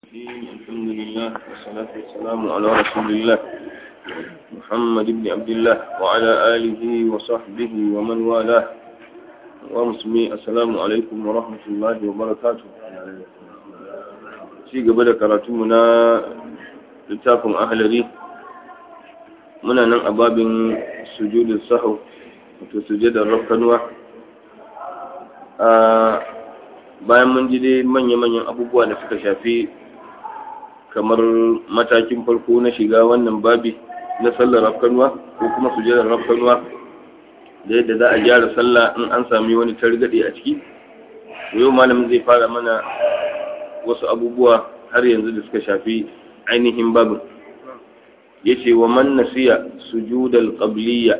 الحمد لله والصلاة والسلام على رسول الله محمد بن عبد الله وعلى آله وصحبه ومن والاه ومسلمي السلام عليكم ورحمة الله وبركاته ci gaba da karatunmu na littafin ahalari muna nan a babin sujudin sahau wato sujudar rafkanuwa bayan mun ji dai manya-manyan abubuwa da suka shafi kamar matakin farko na shiga wannan babi na sallar rafkanuwa ko kuma sujudar rafkanuwa da yadda za a gyara sallah in an sami wani targaɗe a ciki yau malamin zai fara mana wasu abubuwa har yanzu da suka shafi ainihin babin ya ce wa man nasiya sujudal qabliya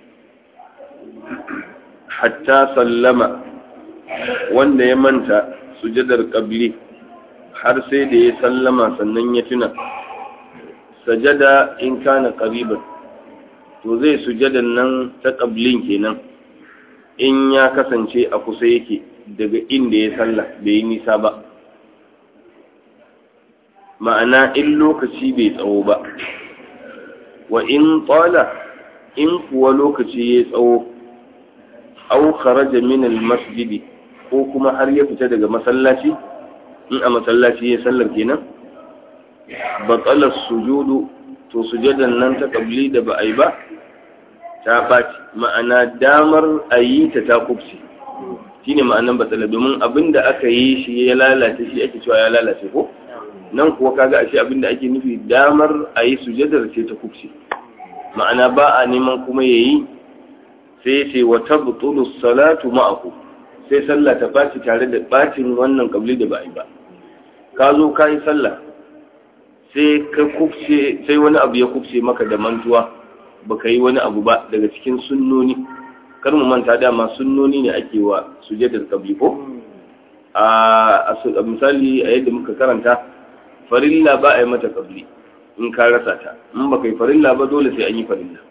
hatta sallama wanda ya manta sujadar qabli har sai da ya sallama sannan ya tuna sajada in kana qariban to zai sujadan nan ta qablin kenan in ya kasance a kusa yake daga inda ya salla bai yi nisa ba ma'ana in lokaci bai tsawo ba wa in tsala in kuwa lokaci ya tsawo au kharaja min al-masjidi ko kuma har ya fita daga masallaci in a masallaci ya sallar kenan batsalar sujudu to sujadan nan ta kabli da ba a yi ba ta ɓaci ma'ana damar a yi ta ta kubce shi ne ma'anan batsala domin abin da aka yi shi ya lalace shi ake cewa ya lalace ko nan kuwa kaga ashe abin da ake nufi damar a yi sujadar ce ta kubce ma'ana ba a neman kuma ya yi sai ce wa tabtulu salatu ma'aku sai sallah ta ɓaci tare da ɓacin wannan kabli da ba a yi ba ka zo ka yi sallah sai ka kufce sai wani abu ya kufce maka da mantuwa baka yi wani abu ba daga cikin sunnoni kar mu manta dama sunnoni ne ake wa sujadar kabli ko a misali a yadda muka karanta farilla ba a yi mata kabli in ka rasa ta in baka yi farilla ba dole sai an yi farilla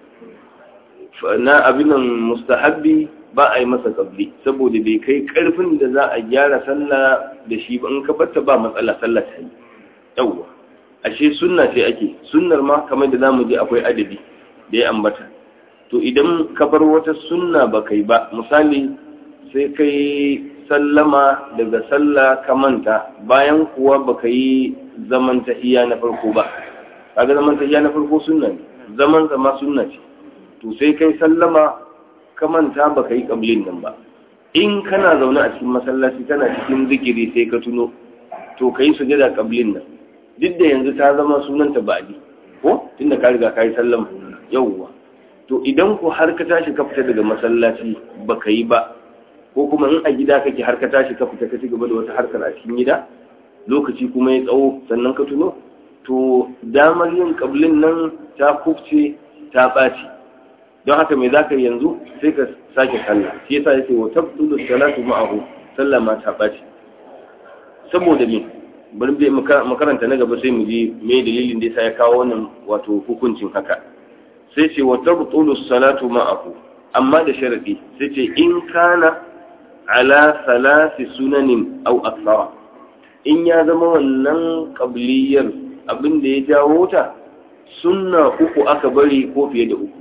na abinan mustahabbi ba a yi masa kabli saboda bai kai karfin da za a gyara sallah da shi ba in ka batta ba matsala sallah ta yi yawwa ashe sunna ce ake sunnar ma kamar da zamu je akwai adadi da ya ambata to idan ka bar wata sunna ba kai ba misali sai kai sallama daga sallah ka manta bayan kuwa ba ka yi zaman tahiya na farko ba kaga zaman tahiya na farko sunna ne zaman zama sunna ce to sai kai sallama ka manta ba ka yi ƙablin nan ba in kana zaune a cikin masallaci kana cikin zikiri sai ka tuno to ka yi sujada ƙablin nan duk da yanzu ta zama sunanta ba'adi ko tunda ka riga ka yi sallama yauwa to idan ku har ka tashi ka fita daga masallaci ba ka yi ba ko kuma in a gida kake har ka tashi ka fita ka ci gaba da wata harkar a cikin gida lokaci kuma ya tsawo sannan ka tuno to damar yin ƙablin nan ta kufce ta ɓaci don haka mai za ka yanzu sai ka sake sallah shi yasa yake wa tabtulu salatu ma'ahu sallah ma ta ɓaci saboda me bari bai makaranta na gaba sai mu ji me dalilin da yasa ya kawo wannan wato hukuncin haka sai ce wa tabtulu salatu ma'ahu amma da sharadi sai ce in kana ala salasi sunanin au aksara in ya zama wannan qabliyar abin da ya jawo ta sunna uku aka bari ko fiye da uku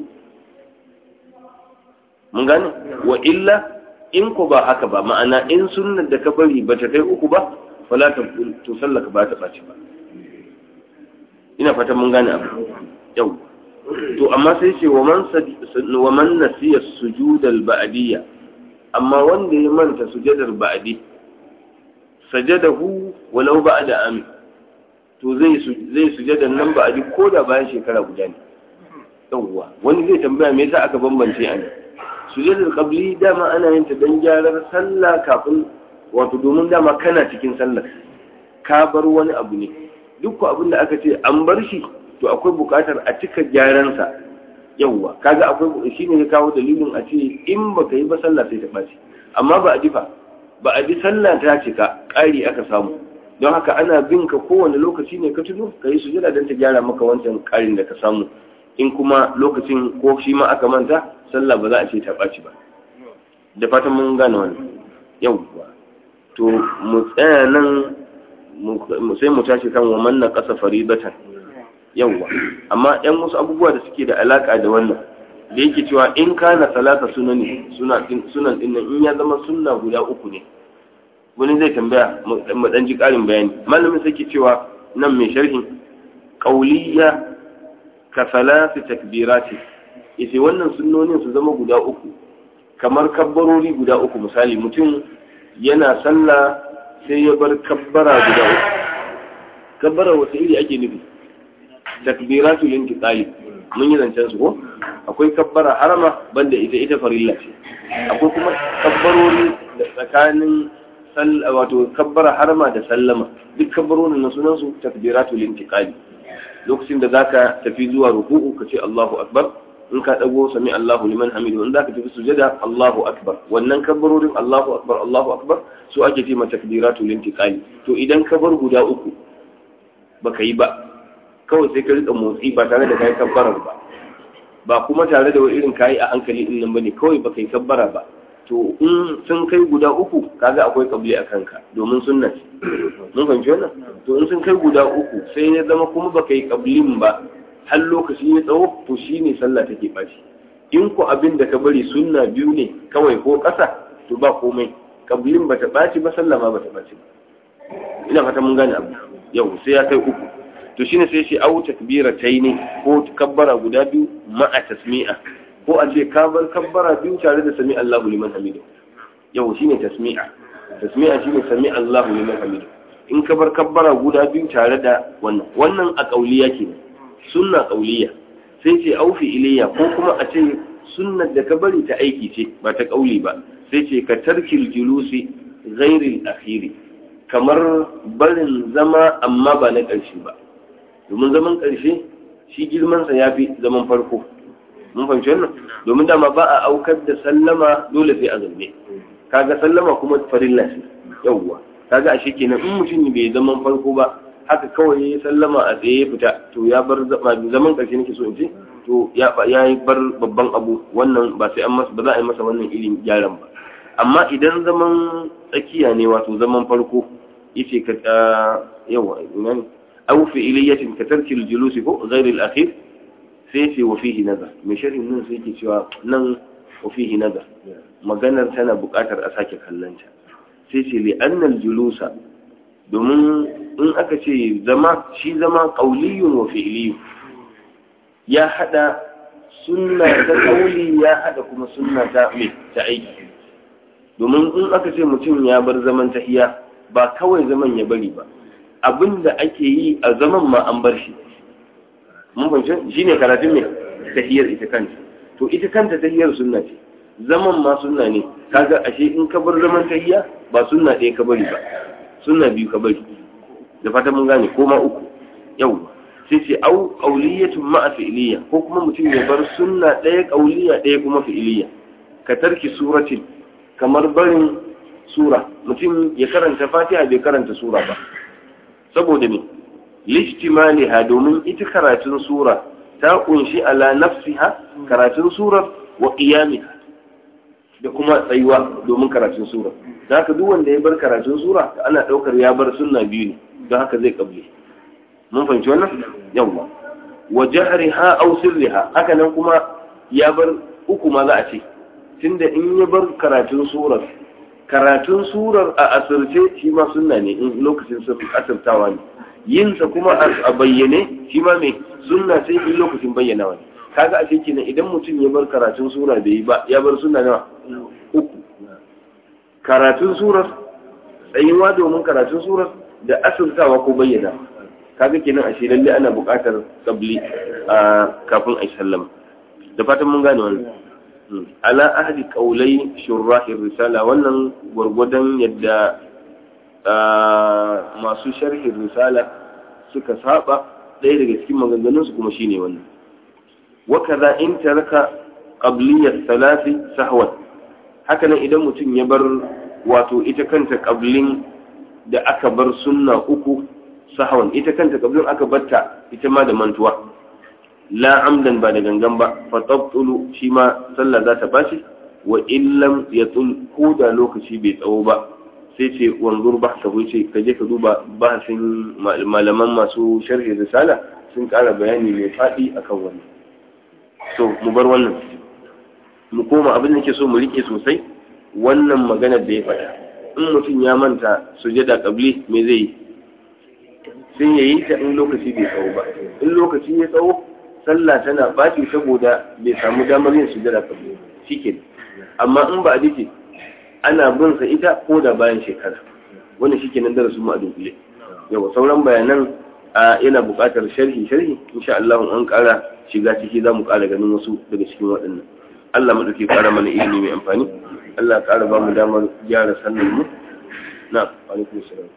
mun gane wa illa in ku ba haka ba ma'ana in sunnar da ka bari ba ta kai uku ba fala ta to sallaka ba ta baci ba ina fata mun gane abu yau to amma sai ce wa man wa man nasiya sujudal ba'diyya amma wanda ya manta sujadar ba'di sajadahu walau ba'da amin to zai zai sujadan nan ba'di ko da bayan shekara guda ne yawwa wani zai tambaya me yasa aka bambance a ne sujudul qabli dama ana yin ta dan gyarar sallah kafin wato domin dama kana cikin sallah ka bar wani abu ne duk abin da aka ce an bar shi to akwai buƙatar a cika gyaran sa yawwa kaga akwai shine ya kawo dalilin a ce in baka yi ba sallah sai ta baci amma ba a difa ba a bi sallah ta cika ƙari aka samu don haka ana bin ka kowane lokaci ne ka tuno ka yi sujada don ta gyara maka wancan ƙarin da ka samu in kuma lokacin ko shi ma aka manta sallah ba za a ce ta ɓaci ba da fatan mun gane wani yau to mu tsaya nan sai mu tashi kan wa manna ƙasa faribatan yawwa amma yan wasu abubuwa da suke da alaƙa da wannan da yake cewa in kana salata sunani sunan din in ya zama sunna guda uku ne wani zai tambaya mu dan ji ƙarin bayani malamin sai ke cewa nan mai sharhin qauliya ka salati takbirati yace wannan sunnonin su zama guda uku kamar kabbarori guda uku misali mutum yana sallah sai ya bar kabbara guda uku kabbara wata iri ake nufi takbiratul intiqali mun yi zancen su ko akwai kabbara harama banda ita ita farilla ce akwai kuma kabbarori da tsakanin wato kabbara harama da sallama duk kabbarorin na sunan su takbiratul intiqali lokacin da zaka tafi zuwa ruku'u ka ce Allahu akbar in ka dago sami Allahu liman hamidu in zaka tafi sujada Allahu akbar wannan kabbarorin Allahu akbar Allahu akbar su ake ce ma takbiratul intiqali to idan ka bar guda uku baka yi ba kawai sai ka rika motsi ba tare da kai kabbarar ba ba kuma tare da irin kayi a hankali din nan bane kawai baka yi kabbara ba to in sun kai guda uku kaga akwai kabli a kanka domin sunna ce mun fahimci wannan to in sun kai guda uku sai ya zama kuma baka yi kablin ba har lokaci ya tsawo to shine sallah take baci in ku abin da ka bari sunna biyu ne kawai ko ƙasa to ba komai kablin bata baci ba sallah ma bata baci ba ina fata mun gane abu yau sai ya kai uku to shine sai shi au takbirataini ko kabbara guda biyu ma'a tasmi'a ko a ce ka bar kabbara biyu tare da sami Allahu liman hamidu yau shine tasmi'a tasmi'a shine sami Allahu liman hamidu in ka bar kabbara guda biyu tare da wannan wannan a kauliya ke sunna kauliya sai ce au fi'iliya ko kuma a ce sunnar da ka bari ta aiki ce ba ta kauli ba sai ce ka tarkil julusi ghairil akhiri kamar barin zama amma ba na ƙarshe ba domin zaman ƙarshe shi girmansa ya fi zaman farko mun fahimci wannan domin dama ba a aukar da sallama dole sai a zaune kaga sallama kuma farilla ce yawwa kaga ashe kenan in mutum bai zaman farko ba haka kawai ya sallama a tsaye fita to ya bar zaman ƙarshe nake so in ce to ya yi bar babban abu wannan ba sai an masa ba za a yi masa wannan irin gyaran ba amma idan zaman tsakiya ne wato zaman farko yace ka yawa ina ne aw fi'iliyatin ka tarki al-julus ko ghayr al-akhir sai ce wa fihi nazar mai sharhin nan sai ke cewa nan wa fihi nazar maganar tana buƙatar a sake kallanta sai ce li annal julusa domin in aka ce zama shi zama qauliyun wa fi'liyun ya hada sunna ta qauli ya hada kuma sunna ta me ta aiki domin in aka ce mutum ya bar zaman tahiya ba kawai zaman ya bari ba abin da ake yi a zaman ma an bar shi mun fahimci shi ne karatun mai tahiyar ita kanta to ita kanta tahiyar sunna ce zaman ma sunna ne kaga ashe in ka bar zaman tahiya ba sunna ɗaya ka bari ba sunna biyu ka bari da fata mun gane ko ma uku yau sai ce au qauliyatun ma'a fi'liya ko kuma mutum ya bar sunna ɗaya qauliya ɗaya kuma fi'liya ka tarki suratin kamar barin sura mutum ya karanta fatiha bai karanta sura ba saboda ne lishtimaliha domin ita karatun sura ta kunshi ala nafsiha karatun surar wa qiyamiha da kuma tsayuwa domin karatun sura da haka duk wanda ya bar karatun sura ana daukar ya bar sunna biyu ne don haka zai kable mun fahimci wannan yawa wa jahriha aw sirriha haka nan kuma ya bar uku ma za a ce tunda in ya bar karatun surar karatun surar a asirce shi ma sunna ne in lokacin asirtawa ne yinsa kuma a bayyane shi ma mai sunna sai in lokacin bayyanawa ne kaga a kenan idan mutum ya bar karatun sura da yi ba ya bar sunna nawa uku karatun surar tsayuwa domin karatun surar da asirtawa ko bayyana kaga kenan a shi lalle ana buƙatar kabli a kafin a yi sallama da fatan mun gane wannan ala ahli kaulai shurrahir risala wannan gwargwadon yadda masu sharhin risala suka saba ɗaya daga cikin maganganunsu kuma shine wannan wakaza in taraka qabliyat salasi sahwan haka nan idan mutum ya bar wato ita kanta qablin da aka bar sunna uku sahwan ita kanta qablin aka batta ita ma da mantuwa la amdan ba da gangan ba fa tabtulu shi ma sallah za ta bashi wa illam yatul ko da lokaci bai tsawo ba sai ce wanzur ba ka ce ka je ka duba bahasin malaman masu sharhi risala sun ƙara bayani mai faɗi akan wannan so mu bar wannan mu koma abin da ke so mu rike sosai wannan maganar da ya faɗa in mutum ya manta sujada kabli me zai yi sai ya yi ta in lokaci bai tsawo ba in lokaci ya tsawo sallah tana ɓaci saboda bai samu damar yin sujada kabli shike amma in ba a dace ana bin sa ita ko da bayan shekara wannan shike nan darasin mu a dunkule yawa sauran bayanan a yana buƙatar sharhi sharhi insha Allah an ƙara shiga ciki za mu ƙara ganin wasu daga cikin waɗannan Allah mu dauke ƙara mana ilimi mai amfani Allah ƙara ba mu damar gyara sannan mu na alaikum salam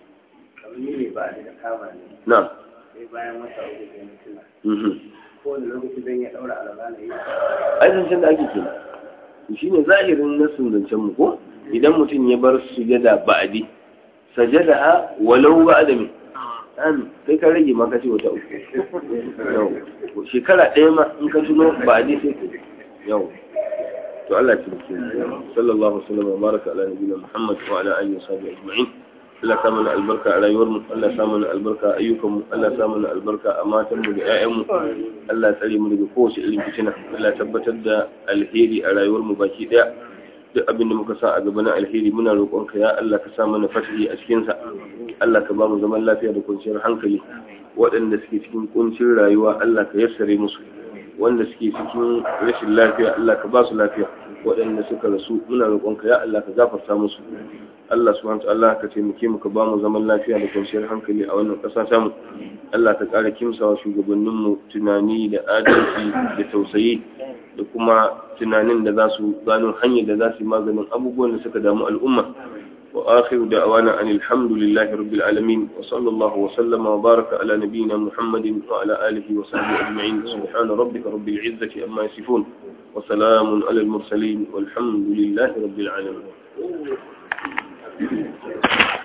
ne ba da kama ne na sai bayan wata uku sai na tuna mhm kowane lokaci zan iya ɗaura alaba na yi ai zancen da ake kenan shi ne zahirin nasin zancen mu ko idan mutum ya bar sujada ba'adi sajada ha walau ba'ada min an kai ka rage ma ka ce wata uku yau shekara ɗaya ma in ka tuno ba'adi sai ka yau to Allah ya tabbata sallallahu alaihi wa sallam wa baraka ala nabiyina Muhammad wa ala alihi wa sahbihi ajma'in Allah sa mana albarka a rayuwarmu Allah sa mana albarka a ayyukanmu Allah sa mana albarka a matanmu da 'ya'yanmu Allah tsare mu daga kowace irin fitina Allah tabbatar da alheri a rayuwarmu baki daya duk abin da muka sa a gaba na alheri muna roƙonka ya Allah ka sa mana fasihi a cikin sa Allah ka ba mu zaman lafiya da kwanciyar hankali waɗanda suke cikin kuncin rayuwa Allah ka yassare musu wanda suke cikin rashin lafiya Allah ka ba su lafiya waɗanda suka rasu muna roƙonka ya Allah ka gafarta musu Allah subhanahu Allah ka taimake mu ka ba mu zaman lafiya da kwanciyar hankali a wannan ƙasa samu Allah ka ƙara kimsawa shugabannin mu tunani da adalci da tausayi da kuma tunanin da za su gano hanyar da za su yi maganin abubuwan da suka damu al'umma wa akhiru da'wana anil hamdulillahi rabbil alamin wa sallallahu wa sallama wa baraka ala nabiyyina muhammadin wa ala alihi wa sahbihi ajma'in subhana rabbika rabbil izzati amma yasifun wa salamun ala al mursalin walhamdulillahi rabbil alamin Thank you.